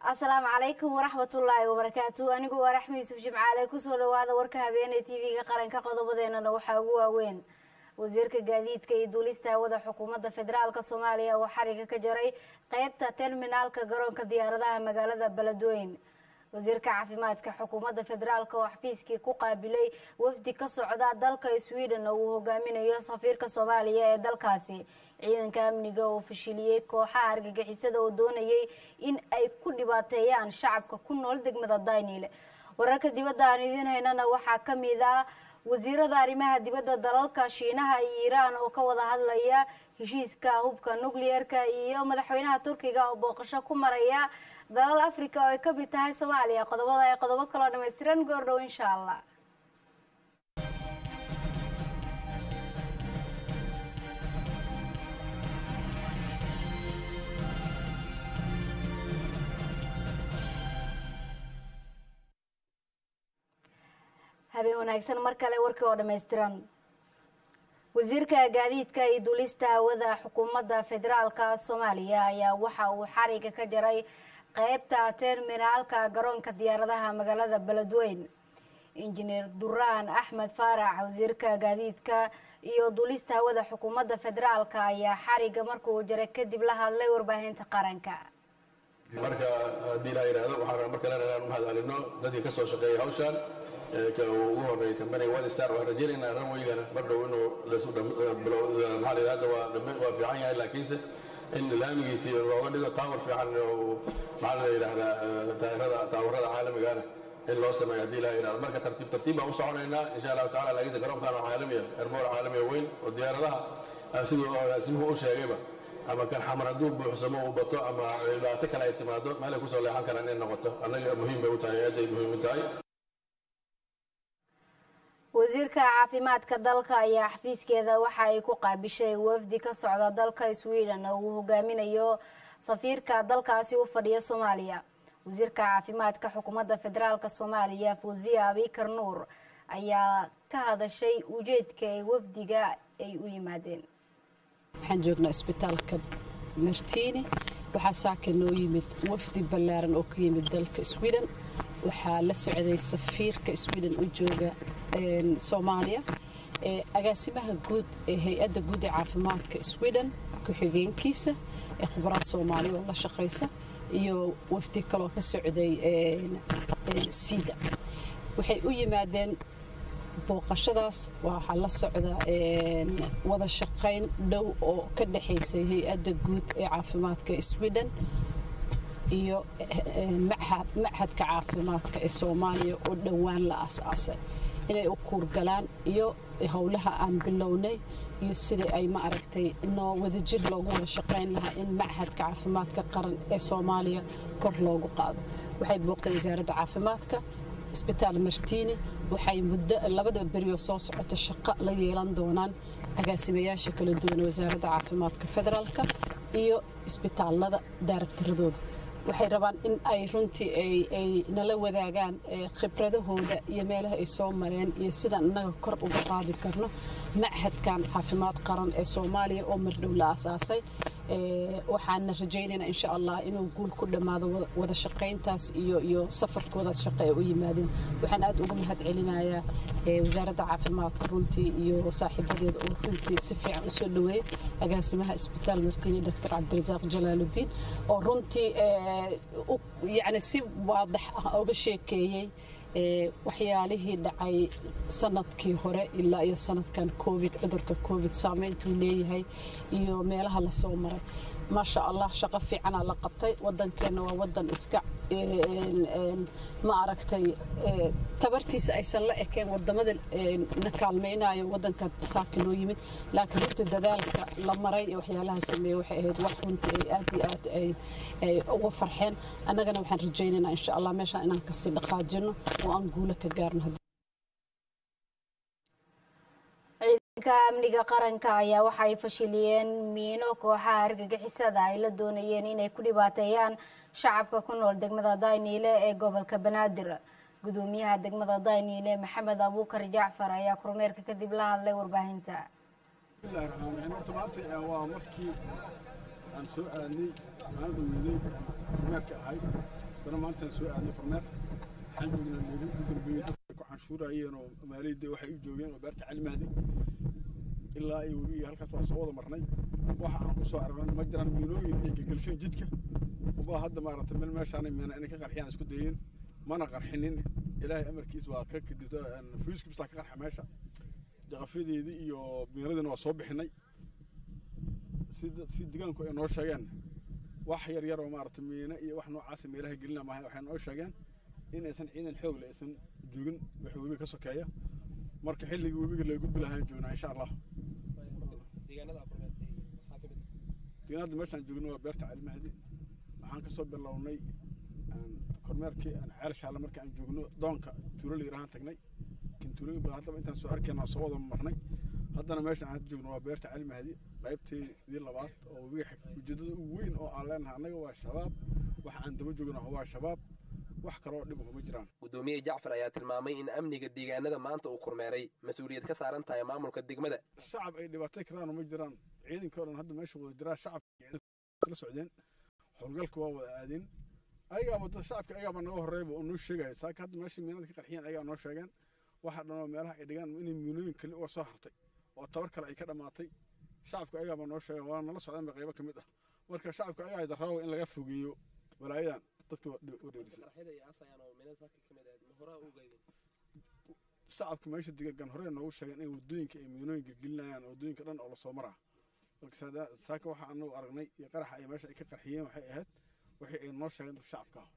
asalaamu calaykum waraxmatullaahi wabarakaatu anigu waa raxmi yuusuf jimcaale kusoo dhawaada warka habeenee tv-ga qaranka qodobadeenana waxaa ugu waaweyn wasiirka gaadiidka iyo duulista hawada xukuumadda federaalk soomaaliya oo xariga ka jaray qeybta terminaalka garoonka diyaaradaha magaalada beledweyn wasiirka caafimaadka xukuumadda federaalk oo xafiiskii ku qaabilay wafdi ka socda dalka sweden oo uu hogaaminayo safiirka soomaaliya ee dalkaasi ciidanka amniga oo fashiliyey kooxaha argagixisada oo doonayay in ay ku dhibaateeyaan shacabka ku nool degmada daynile wararka dibadda aan idiin haynana waxaa ka mid ah wasiirada arrimaha dibadda dalalka shiinaha iyo iiraan oo ka wada hadlaya heshiiska hubka nucleer-ka iyo madaxweynaha turkiga oo booqasho ku maraya dalal africa oo ay ka mid tahay soomaaliya qodobada ee qodobo kaloo dhamaystiran goordhow insha allah habeen wanaagsan mar kale warkii oo dhammaystiran wasiirka gaadiidka iyo duulista hawada xukuumadda federaalka soomaaliya ayaa waxa uu xariga ka jaray qeybta terminaalka garoonka diyaaradaha magaalada beledweyn injineer duraan axmed faarax wasiirka gaadiidka iyo duulista hawada xukuumadda federaalka ayaa xariga markuu jaray kadib la hadlay warbaahinta qaranka marka haddii laa yidhaahdo waxaan mar kalena inaan mahad celino dadkii ka soo shaqeeyay hawshan ugu horeeyay kambaniga wadistar waxaan rajaynaynaa ranwaygana mar dhow inuu maxaa la hadda waa waa fiican yahay laakiinse in laamigiisii looga dhigo taawar fiican maxaa la yidhaahdaa taayirada taawarada caalamigana in loo sameeyo haddii laa yidhahdo marka tartiib tartiib baan u soconaynaa insha allahu tacala laakiinse garoonkan waa caalamiya airboor caalamiya weyn oo diyaaradaha siduu agaasimuhu u sheegayba ama kan xamar hadduu buuxsamo uu bato ama dhibaato kale ay timaado meelay kusoo leexan karaan inay noqoto annaga muhiim bay u tahay aadday muhiim u tahay wasiirka caafimaadka dalka ayaa xafiiskeeda waxa ay ku qaabishay wafdi ka socda dalka sweden oo uu hogaaminayo safiirka dalkaasi u fadhiya soomaaliya wasiirka caafimaadka xukuumadda federaalk soomaaliya fawziya abikar nuur ayaa ka hadashay ujeedka ee wafdiga ay u yimaadeen waxaan joognaa isbitaalka martiini waxaa saaka noo yimid wafdi ballaaran oo ka yimid dalka sweden waxaa la socday safiirka sweden u jooga soomaaliya agaasimaha guud ee hay-adda guud ee caafimaadka sweden ku-xigeenkiisa ee khubaraha soomaaliya oo la shaqaysa iyo wafdi kaloo ka socday sida waxay u yimaadeen booqashadaas waxaa la socda wada shaqayn dhow oo ka dhexaysay hay-adda guud ee caafimaadka sweden iyo machadka caafimaadka ee soomaaliya oo dhowaan la aas-aasay inay u kuurgalaan iyo howlaha aan bilownay iyo sidai ay ma aragtay noo wadajir loogu wada shaqayn lahaa in machadka caafimaadka qaran ee soomaaliya kor loogu qaado waxay booqdeen wasaaradda caafimaadka isbitaal martiini waxay muddo labada berioo soo socota shaqo la yeelan doonaan agaasimayaasha kala duwan wasaaradda caafimaadka federaalka iyo isbitaalada daaragtiradooda waxay rabaan in ay runtii ay nala wadaagaan khibradahooda iyo meelaha ay soo mareen iyo sidaan innaga kor uga qaadi karno machadkan caafimaad qaran ee soomaaliya oo mardhow la aasaasay waxaana rajaynaynaa insha allah inuu guul ku dhammaado wada shaqayntaas iyo iyo safarkoodaas shaqo ay u yimaadeen waxaan aad uga mahad celinayaa wasaaradda caafimaadka runtii iyo saaxiibadeeda oo runtii si fiican usoo dhaweeyey agaasimaha isbitaal martiini doctor cabdirasaaq jalaaludiin oo runtii yani si waadax ah oga sheekeeyey waxyaalihii dhacay sanadkii hore ilaa iyo sanadkan covid cudurka covid saameyntuu leeyahay iyo meelaha lasoo maray maasha allah shaqo fiicanaa la qabtay wadankeenna waa wadan iska ma aragtay tabartiisa aysan la ekeen wadamada na kaalmaynayo wadanka saaka noo yimid laakiin runtii dadaalka la maray ee waxyaalaha sameeyey waxay ahayd wax runtii ay aad iyo aad ay uga farxeen annagana waxaan rajaynaynaa insha allah meeshaan inaan kasii dhaqaajino oo aan guulo ka gaarno ciidanka amniga qaranka ayaa waxa ay fashiliyeen miino kooxaha argagixisada ay la doonayeen inay ku dhibaateeyaan shacabka ku nool degmada dayniile ee gobolka banaadir gudoomiyaha degmada dayniile maxamed abuukar jacfar ayaa kormeerka kadib la hadlay warbaahinta bismillahi raxmaan raxiim horta maanta waa markii aan soo aadnay maalin dhaweyday kormeerka ahayd dana maantaan soo aadnay kormeer waxaan joognaa meelihii ugu dambeeyey dadka ku canshuurayeen oo maaliyadda waxay u joogeen oo beerta cali mahdi ilaa iyo webiga halkaas waan soo wada marnay waxa aan ku soo aragnay ma jiraan miinooyin ay gelgelsheen jidka ubaa hadda maaragtay meel meeshaanay meena inay ka qarxiyaan isku dayeen mana qarxinin ilaahay amarkiis waa ka kadibta fuiskibsaa ka qarxa meesha jaqafyadeedii iyo miiradiina waa soo bixinay si degaanku ay noo sheegeen wax yar yar oo maaragtay miina iyo wax noocaasa meelaha gelina maahay waxay noo sheegeen in aysan ciidan xoog le aysan joogin wixii webiga ka sokeeya marka xilligii webiga laga gudbi lahaan joognaa insha allah deegaanada meeshaan joogno waa beerta cali mahdi waxaan kasoo bilownay kormeerkii ceel shaale markii aan joogno doonka tuulo la yirahaan tagnay laakiin tuulooyin badan haddaba intaan soo arkayna soo wada marnay haddana meesha aan joogno waa beerta cali mahdi qaybteedii labaad oo webiga ujeedada ugu weyn oo aan leenahay annaga waa shabaab waxa aan daba joogno waa shabaab wax kaloo dhib kuma jiraan gudoomiye jacfar ayaa tilmaamay in amniga deegaanada maanta uu kormeeray mas-uuliyad ka saaran tahay maamulka degmada shacab ay dhibaatay karaan ma jiraan ciidanka o dhan hadda meesha wada jiraa shacabka la socdeen howlgalka waa wada aadeen ayagaaba dad shacabka ayagaaba naga horreeyba oo noo sheegaya saaka hadda meesha miinada ka qarxiyeen ayagaa noo sheegeen waxa dhanoo meelaha ay dhigaan inay miinooyin kale uga soo hartay oo tabar kale ay ka dhammaatay shacabka ayagaaba noo sheegeen waa nala socdeen ba qaybo ka mid ah marka shacabka ayagaa darraawa in laga fogeeyo walaayadan dadka shacabka meesha degan hore noogu sheegeen in wadooyinka ay miinooyin gelgelinayaan wadooyinka dhan oo lasoo maraa marka saaka waxa anagu aragnay iyo qaraxa ay meesha ay ka qarxiyeen waxay ahayd wixii ay noo sheegeen dadka shacabka ah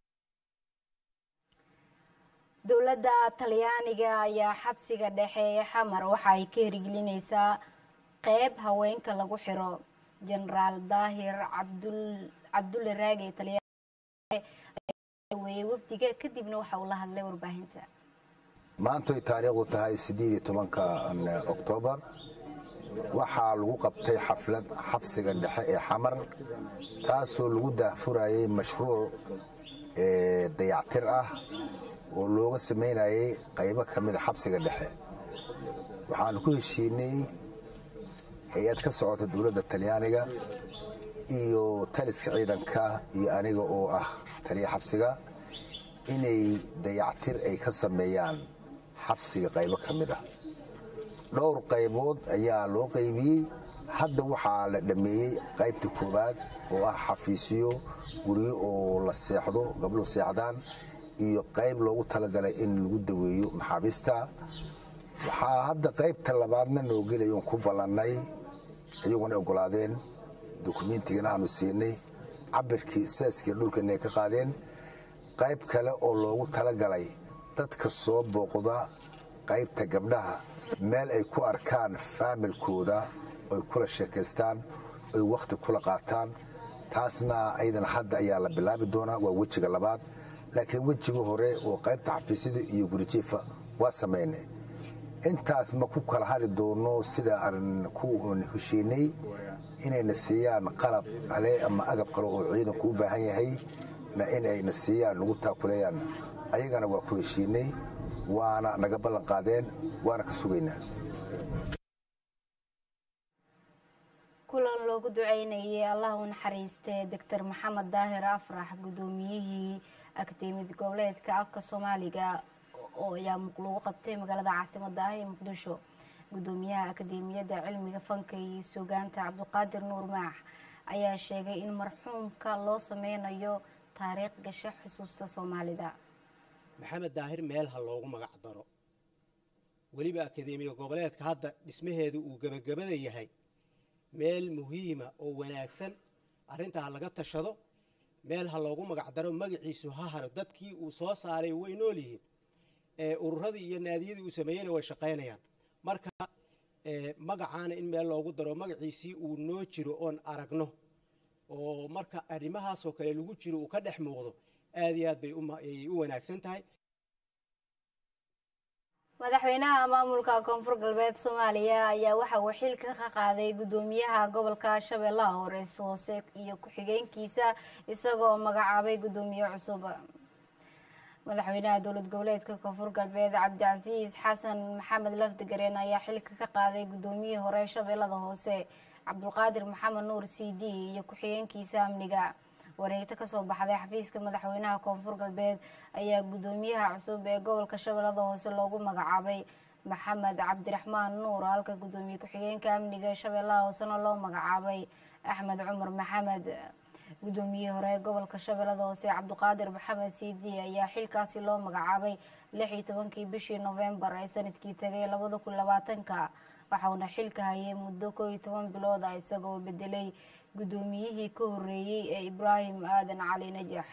dowladda talyaaniga ayaa xabsiga dhexe ee xamar waxa ay ka hirgelinaysaa qeyb haweenka lagu xiro jenaraal daahir cabdulle raage talyaaniweeye wafdiga kadibna waxa uu la hadlay warbaahinta maantay taariikhdu tahay siddeed iyo tobanka oktoobar waxaa lagu qabtay xaflad xabsiga dhexe ee xamar taasoo lagu daahfurayay mashruuc dayactir ah oo looga samaynayay qaybo ka mida xabsiga dhexe waxaanu ku heshiinay hay-ad ka socota dowladda talyaaniga iyo taliska ciidanka iyo aniga oo ah taliya xabsiga inay dayactir ay ka sameeyaan xabsiga qaybo ka mid ah dhowr qaybood ayaa loo qaybiyey hadda waxaa la dhammeeyey qaybta koowaad oo ah xafiisyo guryo oo la seexdo gabdhuhu seexdaan iyo qayb loogu talagalay in lagu daweeyo maxaabiista waxaa hadda qaybta labaadna noo gelay oon ku ballannay iyaguna ogolaadeen dukumiintigana aanu siinay cabirkii seeskii dhulka inay ka qaadeen qayb kale oo loogu talagalay dadka soo booqda qaybta gabdhaha meel ay ku arkaan faamilkooda oy kula sheekaystaan oy wakhti kula qaataan taasna ayadana hadda ayaa la bilaabi doonaa waa wejiga labaad laakiin wejiga hore oo qaybta xafiisyada iyo gurijiifa waa samaynay intaas ma ku kala hari doono sida aan ku heshiinay inayna siiyaan qalab kale ama agab kale oo ciidanku u baahan yahay na inayna siiyaan nagu taakuleeyaan ayagana waa ku heshiinay waana naga ballan qaadeen waana ka sugaynaa kulan loogu duceynayay allah u naxariistee doctor maxamed daahir afrax guddoomiyihii akademiyad goboleedka afka soomaaliga oo ayaa lagu qabtay magaalada caasimada ah ee muqdisho guddoomiyaha akademiyadda cilmiga fanka iyo sugaanta cabdiqaadir nuur maax ayaa sheegay in marxuumka loo sameynayo taariikh gasho xusuusta soomaalida maxamed daahir meel ha loogu magac daro weliba akademiya goboleedka hadda dhismaheedu uu gebagabada yahay meel muhiima oo wanaagsan arrintaa laga tashado meel ha loogu magac daro magaciisu ha haro dadkii uu soo saaray way nool yihiin ururadii iyo naadiyadii uu sameeyeyna way shaqaynayaan marka magacaana in meel loogu daro magaciisii uu noo jiro oon aragno oo marka arrimahaasoo kale lagu jiro uu ka dhex muuqdo aad iyo aad bay u wanaagsan tahay madaxweynaha maamulka koonfur galbeed soomaaliya ayaa waxa uu xilka ka qaaday guddoomiyaha gobolka shabeellaha horeys hoose iyo ku-xigeenkiisa isagoo magacaabay guddoomiye cusub madaxweynaha dowlad goboleedka koonfur galbeed cabdicasiis xasan maxamed lafdigareen ayaa xilka ka qaaday guddoomiyihii hore shabeellada hoose cabdulqaadir maxamed nuur c d iyo ku-xigeenkiisa amniga wareegto kasoo baxday xafiiska madaxweynaha koonfur galbeed ayaa guddoomiyaha cusub ee gobolka shabeellada hoose loogu magacaabay maxamed cabdiraxmaan nuur halka guddoomiye ku-xigeenka amniga shabeellaha hoosena loo magacaabay axmed cumar maxamed guddoomiyihii hore ee gobolka shabeellada hoose cabdiqaadir maxamed siidi ayaa xilkaasi loo magacaabay lix iyo tobankii bishii novembar ee sanadkii tagay labada kun labaatanka waxauna xilka hayay muddo koo iyo toban bilood ah isagoo bedelay guddoomiyihii ka horeeyey ee ibraahim aadan cali najax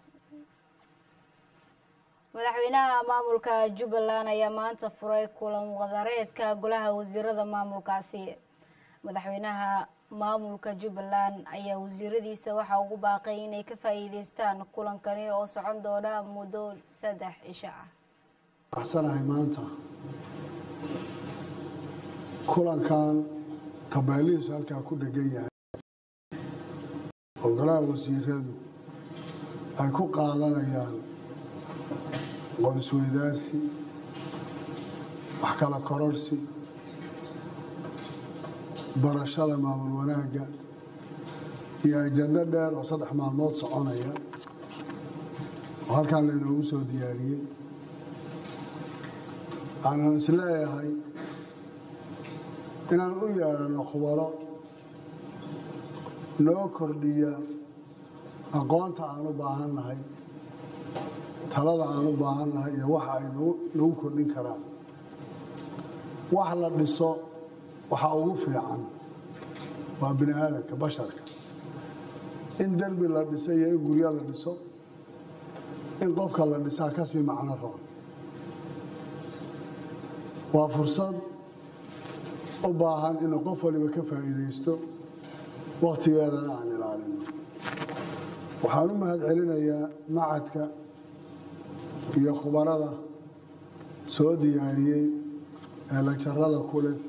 madaxweynaha maamulka jubbaland ayaa maanta furay kulan wadareedka golaha wasiirada maamulkaasi madaxweynaha maamulka jubbaland ayaa wasiiradiisa waxaa ugu baaqay inay ka faa-iideystaan kulankani oo socon doona muddo saddex cisho ah waxsanahay maanta kulankan tabeelihiisu halkaa ku dhegan yahay oo golaha wasiiradu ay ku qaadanayaan qonisweydaarsi wax kala kororsi barashada maamul wanaagga iyo ajando dheer oo saddex maalmood soconaya oo halkaan laynoogu soo diyaariyey aanan isleeyahay inaan u yeedhano khubaro noo kordhiya aqoonta aan u baahannahay talada aan u baahannahay iyo waxa ay nagu kordhin karaan wax la dhiso waxa ugu fiican waa bini aadamka basharka in derbi la dhiso iyo in guryo la dhiso in qofka la dhisaa kasii macno roon waa fursad u baahan inuu qof waliba ka faa'iidaysto wakhtigeedana aan ilaalino waxaan u mahad celinayaa macadka iyo khubarada soo diyaariyey ee lagjarada ku leh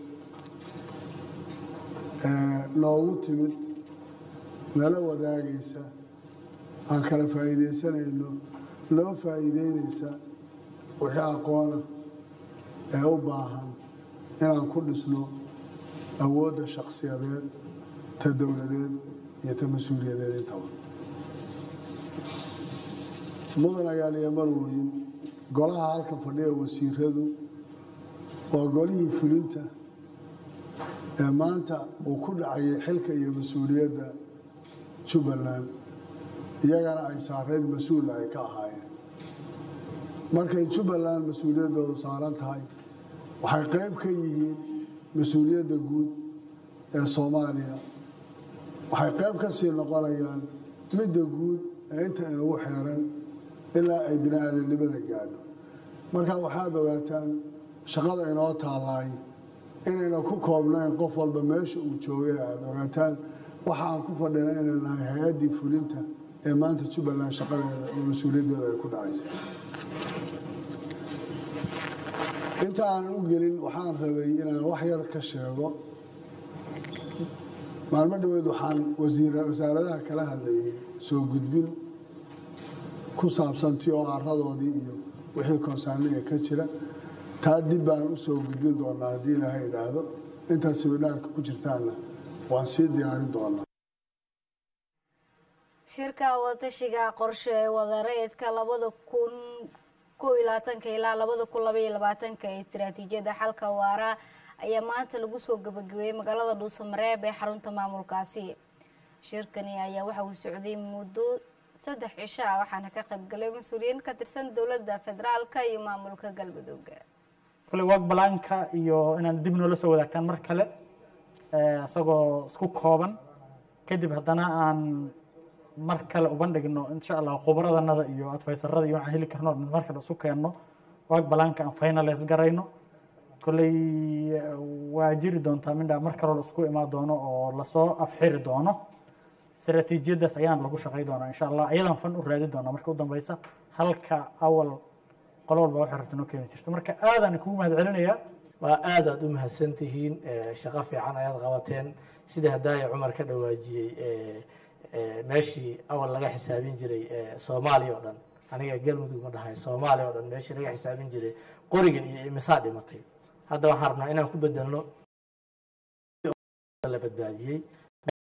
ee noogu timid nala wadaagaysa aan kala faa'iidaysanayno loo faa'iideynaysa wixii aqoona ee u baahan inaan ku dhisno awoodda shakhsiyadeed ta dowladeed iyo ta mas-uuliyadeed intaba mudan ayaaliya marwoyin golaha halka fadhiya wasiiradu waa golihii fulinta ee maanta uu ku dhacayay xilka iyo mas-uuliyadda jubbaland iyagana ay saarayd mas-uula ay ka ahaayeen markay jubbaland mas-uuliyaddoodu saaran tahay waxay qayb ka yihiin mas-uuliyadda guud ee soomaaliya waxay qayb ka sii noqonayaan midda guud ee inta inagu xeeran ilaa ay bini aadamnimada gaadho marka waxaad ogaataan shaqada inoo taalaay inayna ku koobnayn qof walba meesha uu joogay aad ogaataan waxa aan ku fadhina inay nahay hay-addii fulinta ee maanta jubbaland shaqadeeda iyo mas-uuliyaddeeda ay ku dhacaysa inta aanan u gelin waxaan rabay inaan wax yar ka sheego maalmo dhoweed waxaan wasaaradaha kala hadlayay soo gudbin ku saabsan ti oo aradoodii iyo wixii konsaaniga ka jira taa dib baan u soo gudbin doonaa haddii ilaahay idhaahdo intaad sibidhaarka ku jirtaanna waan sii diyaarin doonaa shirka wadatashiga qorshe ee wadareedka labada kun koo iyo labaatanka ilaa labada kun labaiyo labaatanka ee istiraatiijiyadda xalka waara ayaa maanta lagu soo gabagabeeyey magaalada dhuusamareeb ee xarunta maamulkaasi shirkani ayaa waxa uu socday muddo saddex cisho ah waxaana ka qaybgalay mas-uuliyiin ka tirsan dowladda federaalka iyo maamulka galmudug kule wag balaanka iyo inaan dib noola soo wadaagtaan mar kale isagoo isku kooban kadib haddana aan mar kale ubandhigno insha allah khubaradanada iyo adfaysarada iyo waxaan heli karno mar kale isu keenno wag balaanka aan finales garayno kolley waa jiri doontaa mindha mar kaloo la isku imaan doono oo lasoo afxiri doono istaraatiijiyadaas ayaan lagu shaqay doonaa insha allah ayadan fan u raadi doonaa marka u dambeysa halka awal qolo walba waxay rabta noo keeni jirto marka aadaan kugu mahad celinayaa waa aad aad u mahadsan tihiin shaqo fiican ayaad qabateen sidii haddaaya cumar ka dhawaajiyey meeshii awal laga xisaabin jiray soomaaliya oo dhan aniga galmudug ma dhahay soomaaliya oo dhan meeshii laga xisaabin jiray qoriga iyo imisaa dhimatay hadda waxaan rabnaa inaan ku bedelno la badbaadiyey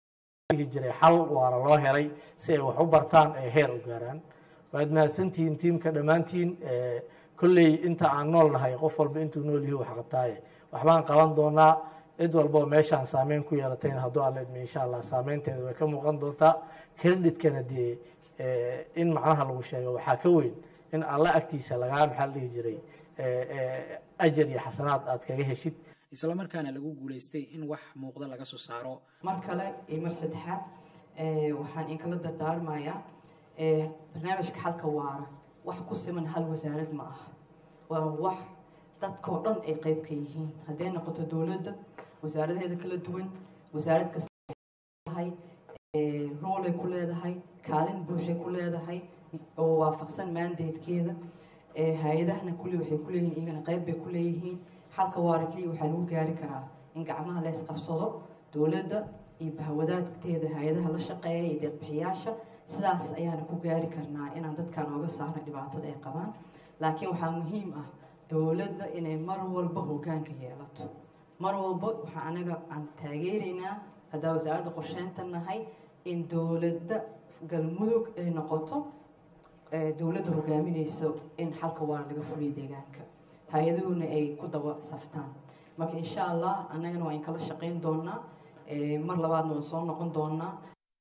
dhihi jiray xal waara loo helay si ay wax u bartaan ee heer u gaaraan waad mahadsantihiin tiimka dhammaantiin kolley inta aan nool nahay qof walba intuu nool yahi wax qabtaaye waxbaan qaban doonaa cid walboo meeshaan saameyn ku yeelatayna hadduu alla idmi insha allah saameynteeda way ka muuqan doontaa creditkana dee in macnaha lagu sheego waxaa ka weyn in alla agtiisa lagaa maxaa la dhihi jiray ajar iyo xasanaad aad kaga heshid islamarkaana lagu guulaystay in wax muuqda laga soo saaro mar kale iyo mar saddexaad waxaan inkala dardaarmayaa barnaamijka xalka waara wax ku siman hal wasaarad ma aha waa wax dadkao dhan ay qayb ka yihiin hadday noqoto dowladda wasaaradaheeda kala duwan wasaarad kasta tahay roolay ku leedahay kaalin buuxay ku leedahay oo waafaqsan mandatekeeda hay-adahana kulli waxay ku leeyihiin iyagana qayb bay ku leeyihiin xalka waara keliya waxaa lagu gaari karaa in gacmaha la isqabsado dowladda iyo bahwadaadteeda hay-adaha la shaqeeya iyo deeqbixiyaasha sidaas ayaana ku gaari karnaa inaan dadkan ooga saarno dhibaatada ay qabaan laakiin waxaa muhiim ah dowladda inay mar walba hoggaanka yeelato mar walba waxaa anaga aan taageeraynaa haddaa wasaaradda qorsheynta nahay in dowladda galmudug ay noqoto dowladda hogaaminayso in xalka waara laga fuliyo deegaanka hay-aduhuna ay ku daba saftaan marka insha allah annagana waa in kala shaqayn doonaa mar labaadna waan soo noqon doonaa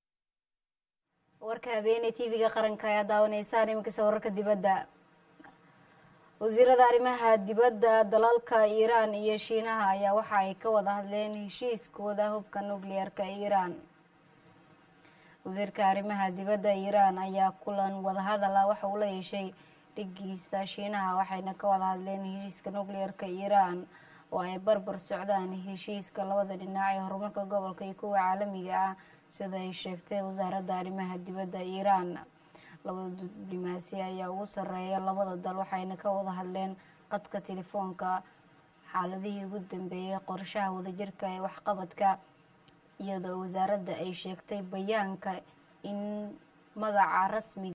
warka habeeney tv-ga qaranka ayaa daawanaysaan iminkasta wararka dibadda wasiirada arrimaha dibadda dalalka iiraan iyo shiinaha ayaa waxa ay ka wada hadleen heshiiskooda hubka nukliyeerka iiraan wasiirka arrimaha dibadda iiraan ayaa kulan wadahadala waxa uu la yeeshay dhigiisa shiinaha waxayna ka wada hadleen heshiiska nukliyeerka iiraan oo ay barbar socdaan heshiiska labada dhinac ee horumarka gobolka iyo kuwa caalamiga ah sida ay sheegtay wasaaradda arrimaha dibadda iiraan labada diblomaasi ayaa ugu sarreeya labada dal waxayna ka wada hadleen qadka telefoonka xaaladihii ugu dambeeyay qorshaha wadajirka ee waxqabadka iyadoo wasaaradda ay sheegtay bayaanka in magaca rasmiga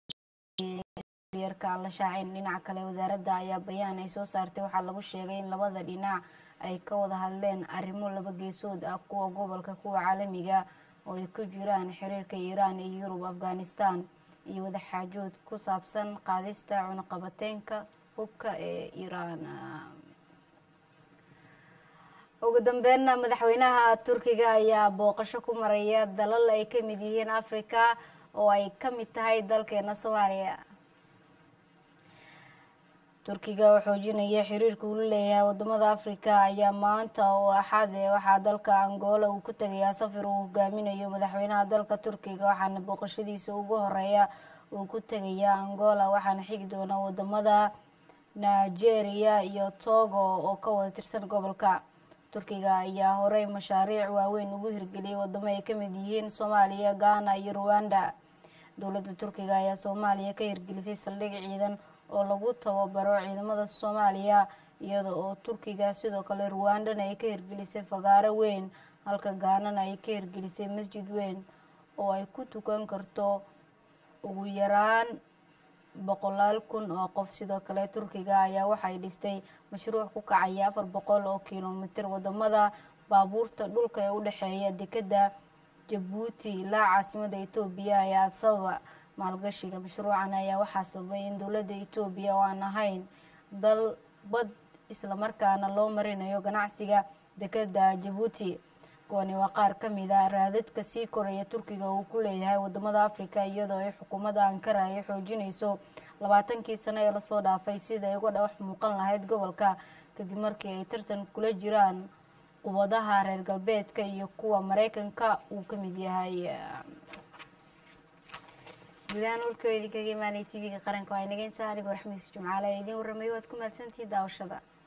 yarka aan la shaacin dhinaca kale wasaaradda ayaa bayaan ay soo saartay waxaa lagu sheegay in labada dhinac ay ka wada hadleen arrimo laba geesood ah kuwa gobolka kuwa caalamiga oo ay ku jiraan xiriirka iiraan iyo yurub afghanistan iyo wadaxaajood ku saabsan qaadista cunaqabateenka hubka ee iiraan ugu dambeynna madaxweynaha turkiga ayaa booqasho ku maraya dalal ay ka mid yihiin africa oo ay ka mid tahay dalkeena soomaaliya turkiga oo xoojinaya xiriirka uu la leeyahay wadamada africa ayaa maanta oo axad ee waxaa dalka angola uu ku tegayaa safar uu hogaaminayo madaxweynaha dalka turkiga waxaana booqashadiisa ugu horeeya uu ku tegayaa angola waxaana xigi doona wadamada nigeria iyo togo oo ka wada tirsan gobolka turkiga ayaa horey mashaariic waaweyn ugu hirgeliyay wadamo ay kamid yihiin soomaaliya ghana iyo ruwanda dowladda turkiga ayaa soomaaliya ka hirgelisay saldhig ciidan oo lagu tababaro ciidamada soomaaliya iyada oo turkiga sidoo kale ruwandana ay ka hirgelisay fagaaro weyn halka gaanana ay ka hirgelisay masjid weyn oo ay ku tukan karto ugu yaraan boqolaal kun oo qof sidoo kale turkiga ayaa waxay dhistay mashruuc ku kacaya afar boqol oo kilomitir wadamada baabuurta dhulka ee u dhexeeya dekeda jabuuti ilaa caasimada etoobiya ee adsababa maalgashiga mashruucan ayaa waxaa sababay in dowladda etoobiya oo aan ahayn dal bad islamarkaana loo marinayo ganacsiga dekeda jabuuti kuwani waa qaar ka mid a raadadka sii koraya turkiga uu ku leeyahay wadamada africa iyadoo ay xukuumadda ankara ay xoojinayso labaatankii sano ee lasoo dhaafay sida ay uga dhawax muuqan lahayd gobolka kadib markii ay tartan kula jiraan qubadaha reer galbeedka iyo kuwa mareykanka uu ka mid yahay gudahaan warkooda idinkaga imaanay tv-ga qaranka waa inaga insaa anigoo raxmiis jumcaale ee idiin warramay waad ku mahadsantihiin daawashada